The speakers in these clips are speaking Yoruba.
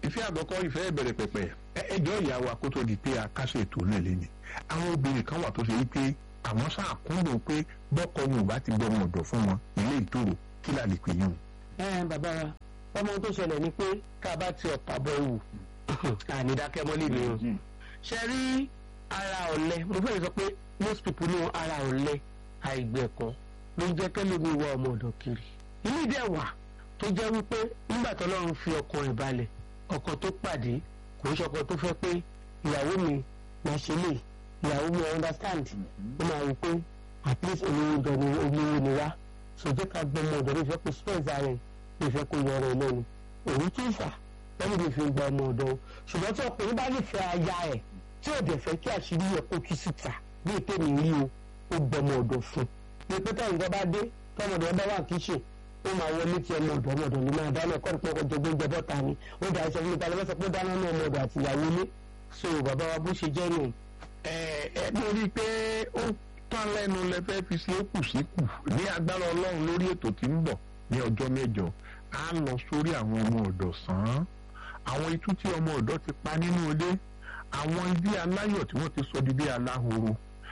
ìfẹ́ àkọ́kọ́ ìfẹ́ ìbẹ̀rẹ̀ pẹ̀pẹ̀ ẹjọ́ ìyàwó akótó di pé akásẹ̀ ètò náà lé ní àwọn obìnrin kan wà tó ṣe wípé àwọn sáà kúndùn pé bọ́kọ wọn ò bá ti gbọmọ ọ̀dọ̀ fún wọn ilé ìtòrò kí là lè pè yín o. ẹ bàbá wa ọmọ tó ṣẹlẹ̀ ni pé ká bá ti ọ̀pá bọ̀ wù ànídákẹ́mọ́lì ni o ṣe rí ara ọ̀lẹ mo fẹ́ sọ pé most people know ara ọ̀lẹ àìgbẹ̀kọ́ ló ń jẹ́ kẹ́lómi wọ ọmọ ọ̀dọ̀ kiri ilé ìdẹ́ wà tó jẹ́ wípé nígbà tó lọ́run fi ọkàn rẹ̀ balẹ̀ ọkọ tó pàdé kò ń ṣọkọ tó fẹ́ pé ìyàwó mi máa ṣe lè ìyàwó mi understand ó máa wí pé at least olówó gan ni olówó ni wá sọjọ́ ká gbọ́ ọmọ ọ̀dọ̀ ní ìfẹ́ kó spẹ́ǹsì ara ẹ̀ ní ìfẹ́ kó yọrọ ẹ̀ lẹ́nu òun tó fà lẹ́nu mi fi gba ọmọ ọ̀dọ̀ o ṣùgbọ́n tí ọkùnrin bá nífẹ̀ẹ́ aya ẹ̀ tí ò dẹ̀ fẹ́ kí àṣírí yẹ kó tú síta bí ètè mi rí o ó gbọmọ ọ̀dọ̀ fún un ní pé táyì nǹkan bá dé tọmọdé ọba wà kíṣe ó máa wọlé tí ọmọ ọ̀dọ̀ ọmọ ọ̀dọ̀ ni máa dáná ẹ̀kọ́ nípa ọkọ̀ jẹgbẹ́ jẹ bọ́ta ni ó dà ẹsẹ̀ fún mi tálẹ́ mẹ́sàn pé dáná ní ọmọ ọ̀dọ̀ àti ìyàwó ilé so bàbá wa bó ṣe jẹ́ nù. ẹ ẹ mo rí i pé ó tán lẹ́nu lẹ fẹ́ fi sí òkù sí kù ní agbára ọlọ́run lórí ètò tí ń bọ̀ ní ọjọ́ mẹ́jọ á lọ sórí àwọn ọmọ ọ̀dọ̀ sàn án àwọn itú tí ọmọ ọ̀dọ̀ ti pa nínú ilé àwọn ibi aláyọ̀ tí wọ́n ti sọ di bí aláhoro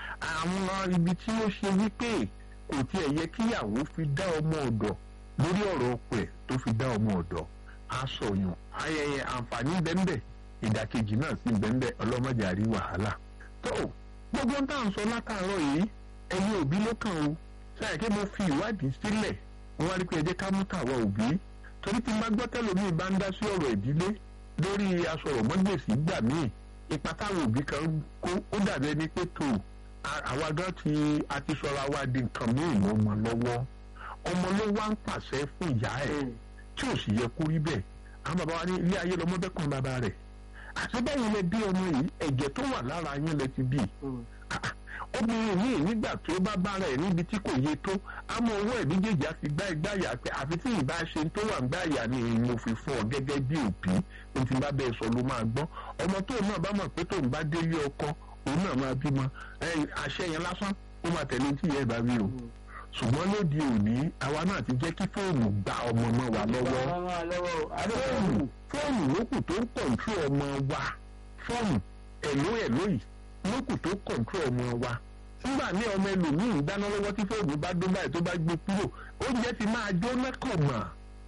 àwọn ibi tí ó ṣe wípé kò tiẹ̀ yẹ kíyàwó fi dá ọmọ ọ̀dọ̀ lórí ọ̀rọ̀ ọkọ ẹ̀ tó fi dá ọmọ ọ̀dọ̀ aṣọyàn ayẹyẹ àǹfààní bẹ́ńbẹ́ ìdàkejì náà sì bẹ́ńbẹ́ ọlọ́mọdé àrí wàhálà. tó gbogbo ń tà ń sọ látàárọ̀ yìí ẹ̀yin òbí ló kàn o ṣáà kí mo fi ìwádìí sílẹ̀ wọ́n wá rí pé ẹ jẹ́ ká mú tàwa òbí torí tí má gbọ́ tẹ́lómi bá ń dá sí ọ̀rọ̀ ìdílé lórí asọ̀rọ̀mọ́gbèsì gbà míì ipa táwọn òbí kan kó ó dàbí ẹni pé tó àwa gan ti àti sọra wa di nǹkan míì mọ́ ọmọ lọ́wọ́ ọmọ ló wá ń pàṣẹ fún ìyá ẹ̀ tí ò sì yẹ kó rí bẹ́ẹ̀ àwọn bàbá wa ní ilé ayé lọmọ bẹ́ẹ̀ kàn bàbá rẹ̀ àti báyìí lẹ bí ọmọ yìí ẹ̀jẹ̀ tó wà lára yín lẹ ti bí obìnrin míì nígbà tó bá bára ẹ̀ níbi tí kò yé tó àmọ́ owó ẹ̀ méjèèjì á fi gbá ìgbáyà pé àfi tí ìbá ṣe tó wà ń gbáyà ni mo fi fún ọ gẹ́gẹ́ bí òbí ohun tí bá bẹ́ẹ̀ sọ ló máa gbọ́ ọmọ tóun náà bá mọ̀ pé tóun bá délé ọkọ òun náà máa bímọ àṣẹ yẹn lásán ó máa tẹ̀lé tí ìyá ẹ̀ bá wí o ṣùgbọ́n lóde òní àwa náà ti jẹ́ kí fóònù gba ọmọ mọ́ wa lọ́wọ́ fóònù fóònù lókù tó ń kọ̀ǹtró ọmọ wa fóònù ẹ̀ló ẹ̀ló yìí lókù tó kọ̀ǹtró ọmọ wa nígbà ní ọmọ ẹlòmíì dáná lọ́wọ́ tí fóònù bá dún báyìí tó bá gbé kúrò oúnjẹ ti máa jóná kọ̀ mọ́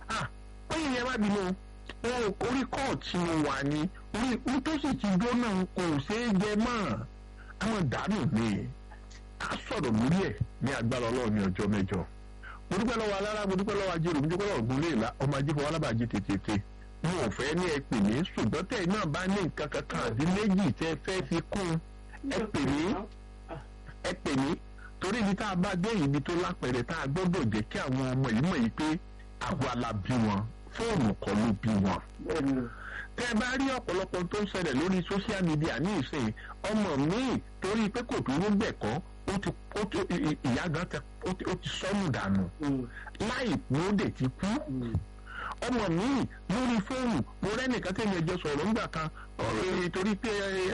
ó yẹ yẹn wá bínú wọn orí kọ́ọ̀tì wà ní orí tó sì ti jóná kò ṣeé jẹ mọ́ àwọn dànù ni a sọ̀rọ̀ lórí ẹ̀ ní agbára ọlọ́run ní ọjọ́ mẹ́jọ. mo dúpẹ́ lọ́wọ́ alára mo dúpẹ́ lọ́wọ́ ajérò mo dúpẹ́ lọ́wọ́ ògùn léèlà ọmọ ajé fọwọ́ alábàájé tètè. mo ò fẹ́ ní ẹ pè mí ṣùgbọ́n tẹ̀ náà bá ní nǹkan kankan àbí méjì tẹ́ fẹ́ fi kún ẹ pè mí ẹ pè mí torí ibi tá a bá dé ibi tó lápẹ̀rẹ̀ tá a gbọ́dọ̀ jẹ́ kí àwọn ọmọ yìí mọ̀ yìí pé àwa la bí wọn fóònù kọ́ ló bí wọn tẹ bá rí ọ̀pọ̀lọpọ̀ tó ń ṣẹlẹ̀ lórí social media ní ìsìn ọmọ míì torí pé kò dúró gbẹ̀kọ́ ó ti ó ti ìyá gan tẹ ó ti ó ti sọnù dànù láì lóde ti kú ọmọ míì lórí fóònù mo rẹ́nìkan tẹ̀lé ẹjọ́ sọ̀rọ̀ ńgbà kan torí pé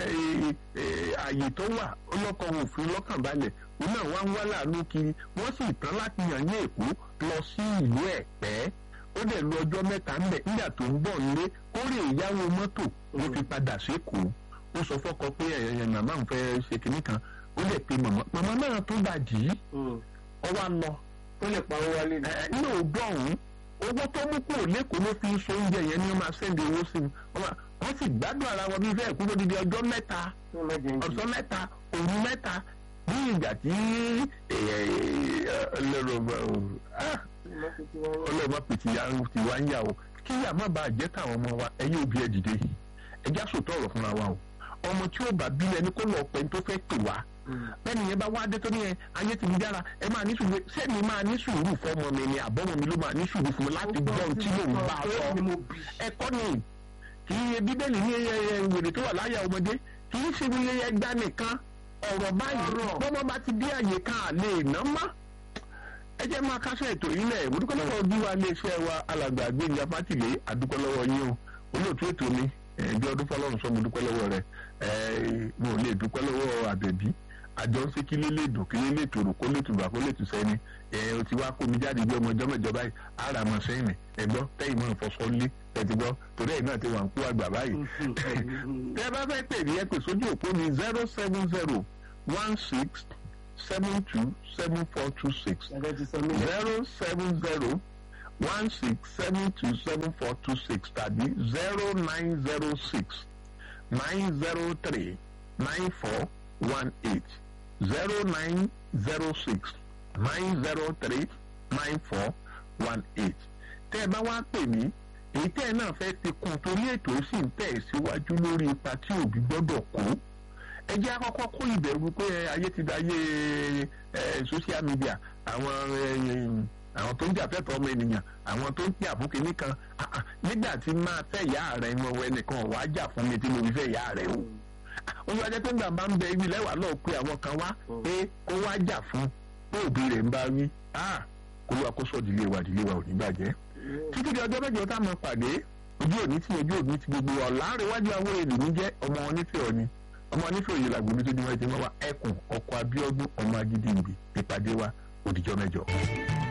ààyè tó wà ọlọ́kọ̀ òfin lọ́kàn balẹ̀ òun náà wá ń wá láàánú kiri wọ́n sì tán láti yàn ní èkó lọ sí ìlú ẹ̀pẹ́ ó dẹ̀ lu ọjọ́ mẹ́ta ń bẹ̀ nígbà tó ń bọ̀ nílé ó rè ìyáwó mọ́tò ló fi padà sékòó ó sọ fọ́kọ pé ẹ̀yẹ̀ màmá ń fẹ́ ṣe kinní kan ó lè pe màmá màmá náà tó bá dì í ọ wá lọ. ó lè pa owó wálé. ẹ ní òótọ́ ọ̀hún owó tó mú kúrò lẹ́kọ̀ọ́ ló fi ń so oúnjẹ yẹn ní wọ́n máa sẹ́ndì owó sí i wọ́n sì gbádùn ara wọn bí fẹ́ẹ̀ kú lódìdí ọjọ́ mẹ́ta ọ̀sán mẹ́ta òru mẹ́ta ní ìgbà tí ọlọ́ọ̀bá pètì ti wá ń yà o kí yà má bàa jẹ́ káwọn ọmọ wa ẹ̀yìn òbí ẹ̀ dìde ẹ̀já sòtọ́ ọ̀rọ̀ fúnra wa o ọmọ tí ó bá bílẹ̀ ní kó lọ pẹ́ tó fẹ́ pè wá bẹ́ẹ̀ni yẹn bá wá dé tó ní ẹ ayé ti ń dára ẹ máa ní sùúrù sẹ́ni máa ní sùúrù fọmọ mi ni àbọ̀mọ mi ló máa ní sùúrù fún mi láti gbọ́ ohun tí mò ń bá a sọ ẹ̀kọ́ ni kì í ṣe bíbélì ní wèrè tó wà láyà ọmọdé kì í ṣe wíyẹ ẹgbà nìkan ọ̀rọ̀ báyìí bọ́mọ bá ti dé àyè kan àlè ná má ẹ jẹ́ máa kásẹ̀ ètò yìí lẹ̀ mo dúpẹ́ lọ́wọ́ bí wa iléeṣẹ́ wa alàgbà gbẹ̀ngà fátìlé àdúpẹ́ lọ́wọ́ yín o olóòtú ètò mi bí ọdún fọlọ́run sọ mo dúpẹ́ lọ́wọ́ rẹ̀ mo lè dúpẹ́ lọ́wọ́ àbẹ̀bí àjọ ń ṣe kí ló lè dùn kí ló lè tòrò kó lè tùbà kó lè tù sẹ́ni ẹ̀ o ti wá kó mi jáde bí ọmọ ọjọ́ mẹ́jọ báyìí ara mọ̀ sẹ́yìn ẹ̀gbọ́n tẹ́yìn mọ̀ fọṣọ lé tẹ̀tí gbọ́ torí ẹ̀ náà ti wà ń kú àgbà báyìí. tẹ́ bá fẹ́ pè ní ẹ pè sójú òpó mi zero seven zero one six seven two seven four two six zero seven zero one six seven two seven four two six tàbí zero nine zero six nine zero three nine four one eight zero nine zero six nine zero three nine four one eight tẹ́ ẹ bá wá pè mí èyí tẹ́ ẹ náà fẹ́ fi kún torí ètò sì ń tẹ̀ síwájú lórí ipa tí òbí gbọ́dọ̀ kó ẹ jẹ́ àkọ́kọ́ kó ìbẹ̀rù pé ayé ti da ayé social media àwọn àwọn tó ń jà fẹ́tọ̀ ọmọ ènìyàn àwọn tó ń jà fún kinní kan nígbà tí máa fẹ́ ìyá rẹ̀ mọ ẹnìkan wàá jà fún mi tí mo fi fẹ́ ìyá rẹ̀ o olú ajẹ́ pé nígbà bá ń bẹ ibi lẹ́wà lọ́ọ̀ pé àwọn kan wá pé kó wá jà fún pé òbí rẹ̀ ń bá wí kó ló àkóso ìdílé wa ìdílé wa ò ní bàjẹ́ títí di ọjọ́ mẹ́jọ tá a máa pàdé ojú òní tí ojú òní ti gbogbo wa láàrínwájú àwọn èlò mi jẹ́ ọmọ wọn nífẹ̀ẹ́ ọ̀ni ọmọ nífẹ̀ẹ́ òye làgbo mi tó ní wájú wọn wá ẹkùn ọkọ̀ abíọ́dún ọmọ agídí ìbí ìpàdé wa òdìjọ́ mẹ́jọ.